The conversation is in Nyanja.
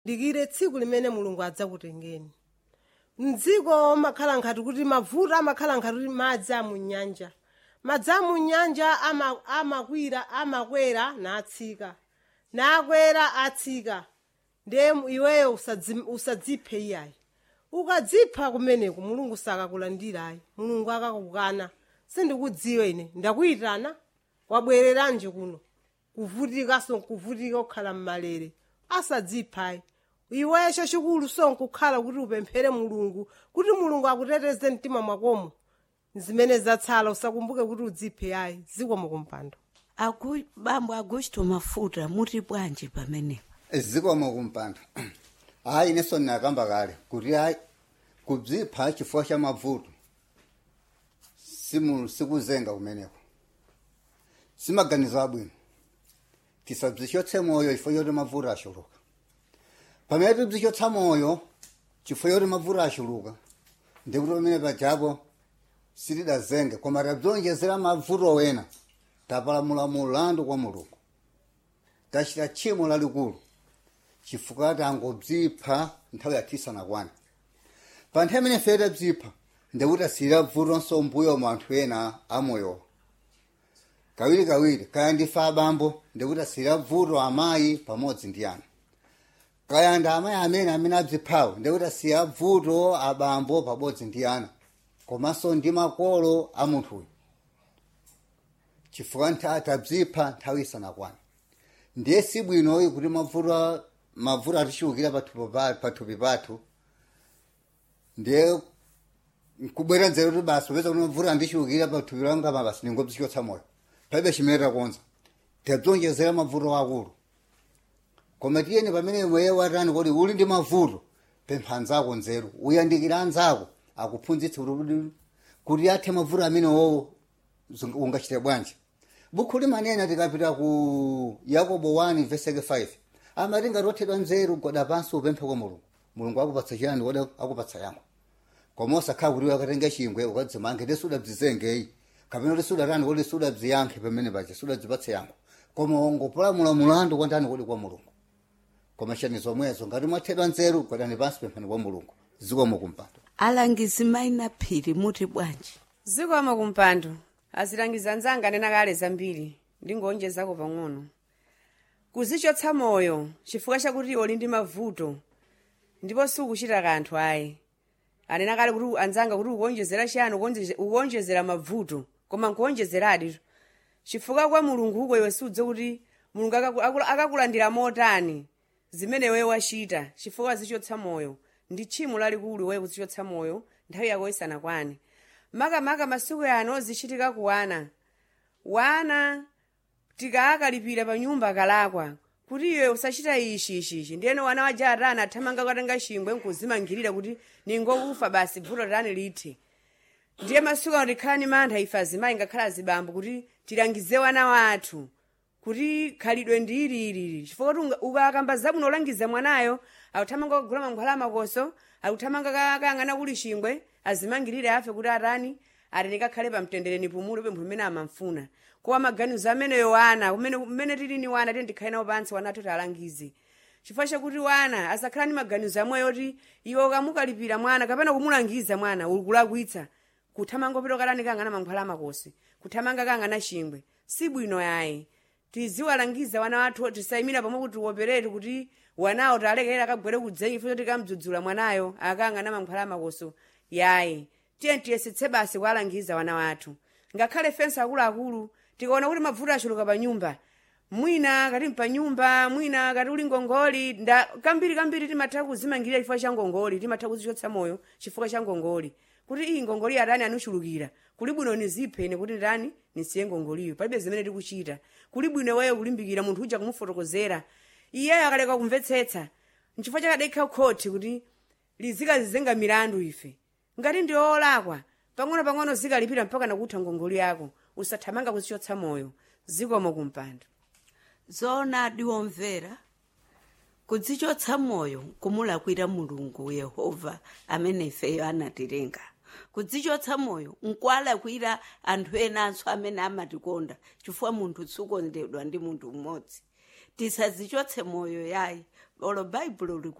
dikire tsiku limene mulungu adzakutengeni mdziko makhala nkhati kuti mavuto amakhala nkhati kuti madzi amunyanja madzi amunyanja ama- amakwira amakwera natsika nakwera atsika ndiye iweyo usadzi- usadziphe iyayi ukadzipha kumeneku mulungu sakakulandirayi mulungu akakukana sindikudziwa ine ndakuyitana wabwereranje kuno kuvutika sonkuvutika okhala mmalere asadziphayi iweyo chachikulu sonkukhala kuti upemphere mulungu kuti mulungu akuteteze mtima mwakomo zimene zatsala usakumbuke kuti udziphe yayi zikomo kumpando Agu, bambo agusto mafuta muti bwanji pamenepa zikomo kumpando hayi ineso ndinakamba kale kuti hayi kubzipha chifukwa cha mavuto simu sikuzenga kumeneko simaganizo abwino tisabzichotse moyo chifukwa choti mavuto ashuluka pamene tibzichotsa moyo chifukwa choti mavuto ashuluka ndikuti pamene pajapo sitidazenge koma tabzonjezera mavuto wena tapalamula mulandu kwa mulungu tachita tchimo lalikulu chifukwa tangobzipha nthawi yatisanakwana pa nthawi imene ife tabzipha ndikuti asiyira vutonso mbuyo mu anthu ena amoyowa kawirikawiri kaya ndife abambo ndikuti asiyira vuto amayi pamodzi ndi ana kaya ndi amayi amene amene abziphawo ndikuti asiyira vuto abambo pamodzi ndi ana komanso ndi makolo a munthuyo chifukwa ntha tabzipha nthawi isanakwana ndiye sibwinoyi kuti mavuto mavuto atichiukira pathupi pa- pathupi pathu ndiye nkubwera nzeru kuti basi popeza kuti mavuto andichiukira pathupi langa ma basi ningobzichotsa moyo palibe chimene takonza tabzonjezera mavuto akulu koma tiyeni pamene iweyo watani kuti uli ndi mavuto pempha anzako nzeru uyandikira anzako akuphunzitse kuti kuti- kuti athe mavuto amene wowo zung- ungachite bwanji bukhu limanena tikapita ku yakobo 1 verse 5 amati ngati wathedwa nzeru goda pansi upemphe kwa mulungu mulungu akupatsa chiyani kodi akupatsa yankho koma osakhala kuti akatenga chingwe ukadzimange ndi sudabzizengeyi kapena kuti sudatani kuti sudabziyankhe pamene paja sudadzipatse yankho koma wangopolamula mulandu kwandani kodi kwa mulungu koma chani zomwezo ngati mwathedwa nzeru godani pansi pemphani kwa mulungu zikomo kumpando alangizi maina phiri muti bwanji zikomo kumpando azilangiza anzanga nena kale zambiri ndingonjezako pang'ono kuzichotsa moyo chifukwa chakuti uli ndi mavuto ndipo sukuchita kanthu ayi anena kale kuti anzanga kuti ukuonjezera chiyani ukuonjeze- ukuonjezera mavuto koma nkuonjezeradi chifukwa kwa mulungu uko iwe sudze kuti mulungu akaku- akula- akakulandira motani zimene iwe wachita chifukwa zichotsa moyo ndi tchimo lalikulu iwe kuzichotsa moyo nthawi yako isanakwane makamaka masiku ano zichitika kuwana wana tikaakalipira pa nyumba akalakwa kuti iwe usachita ichi ichichi ndiyeno wana waja atana athamanga katenga chingwe nkuzimangirira kuti ningokufa basi vuto tani lithe ndiye masiku ano tikhala ni mantha ife azimayi ngakhala azibambo kuti tilangize wana wathu kuti khalidwe ndi ililili chifukwa kuti unga- ukakamba zabwino olangiza mwanayo akuthamanga kugula mankhwala amakoso akuthamanga ka- kayang'ana kuli chingwe azimangirire afe kuti atani ati nikakhale pamtendere nipumule pempho limene amamfuna kowa maganizo ameneyo wana kumene kumene tili ni wana tiye ndikhale nawo pansi wana athu talangize chifukwa chakuti wana asakhala ni maganizo amweyo kuti iwe ukamukalipira mwana kapena kumulangiza mwana ukulakwitsa kuthamanga pita kalani kang'ana mankhwala amakosi kuthamanga kang'ana chingwe sibwino yayi tiziwalangiza wana wathu tisayimira pamwe kuti wopereti kuti wanawo talekera akagwere kudzenyi futi tikamdzudzula mwanayo akang'ana mankhwala amakoso yayi tiye tiyesetse basi kuwalangiza wana wathu ngakhale fensi akuluakulu tikaona kuti mavuto achuluka pa nyumba mwina kati pa nyumba mwina kati uli ngongoli nda kambiri kambiri timatha kuzimangirira chifukwa cha ngongoli timatha kuzichotsa moyo chifukwa cha ngongoli kuti iyi ngongoli atani anuchulukira kuli bwino nizipheni kuti ndani nisiye ngongoliyo palibe zimene tikuchita kuli bwino iweyo kulimbikira munthu uja kumufotokozera iyeyo akaleka kumvetsetsa nchifukwa chakadekha khoti kuti lizikazizenga milandu ife ngati ndi olakwa pang'ono-pang'ono zikalipira mpaka nakutha ngongoli yako usathamanga kuzichotsa moyo zikomo kumpando zoona adiwomvera kudzichotsa moyo kumulakwira mulungu yehova amene ifeyo anatilenga kudzichotsa moyo nkwalakwira anthu enanso amene amatikonda chifukwa munthu sukondedwa ndi munthu mmodzi tisadzichotse moyo yayi olo baibulo